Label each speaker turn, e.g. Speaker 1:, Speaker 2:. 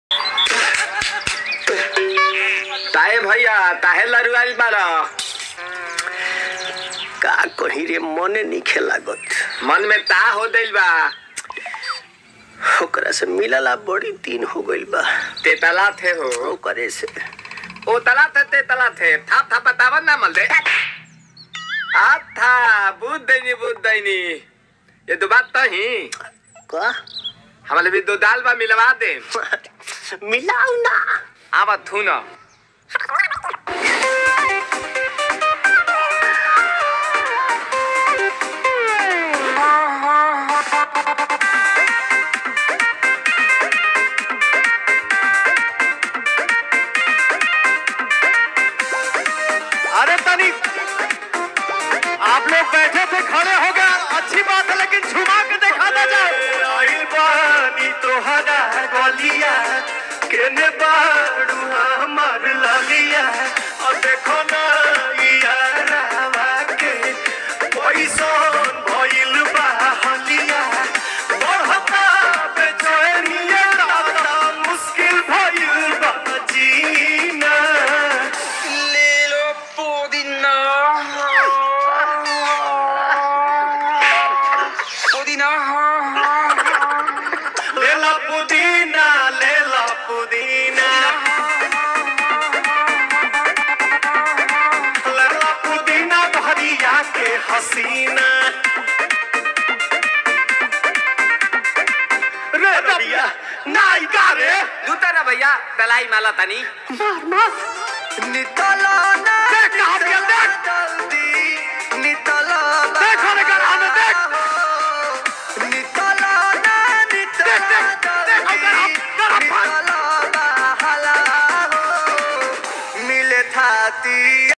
Speaker 1: ताए भैया ताहे लरुआल बारा
Speaker 2: का कही रे मने नहीं लागत
Speaker 1: मन में ता हो दिल बा
Speaker 2: ओकरा से मिलला बड़ी दिन हो गइल बा
Speaker 1: ते तला थे हो
Speaker 2: ओकरे से
Speaker 1: ओ तला थे ते तला थे थाप थाप बतावन ना मल दे आ था बुद्ध दैनी बुद्ध दैनी ये दो बात तो ही
Speaker 2: का
Speaker 1: हमारे भी दो दाल बा मिलवा दे
Speaker 2: मिलाऊ ना
Speaker 1: आवा थू ना
Speaker 3: अरे तनी आप लोग बैठे थे खड़े हो गए अच्छी बात है लेकिन झुमा के देखा ना जाए आइल बानी तोहरा गलिया केने बाड़ू हमर ललिया और देखो ना यारावा के पैसन भइल बा हलिया बढ़ता बेचैनिया दादा मुश्किल भइल बा जीना
Speaker 1: लीलो पुदीना पुदीना
Speaker 3: लेला पुदीना लेला पुदीना लेला पुदीना भरिया के हसीना रे रबिया नायिका रे
Speaker 1: दूता ना भैया तलाई माला तनी
Speaker 3: मार मार
Speaker 2: नितला ना
Speaker 3: देख कहाँ गया देख
Speaker 2: जल्दी नितला
Speaker 3: देख रे गला में देख
Speaker 2: नितला ना नितला
Speaker 3: देख, देख, देख, अगर आप- अगर आप-
Speaker 2: नितला हला हो मिले थाती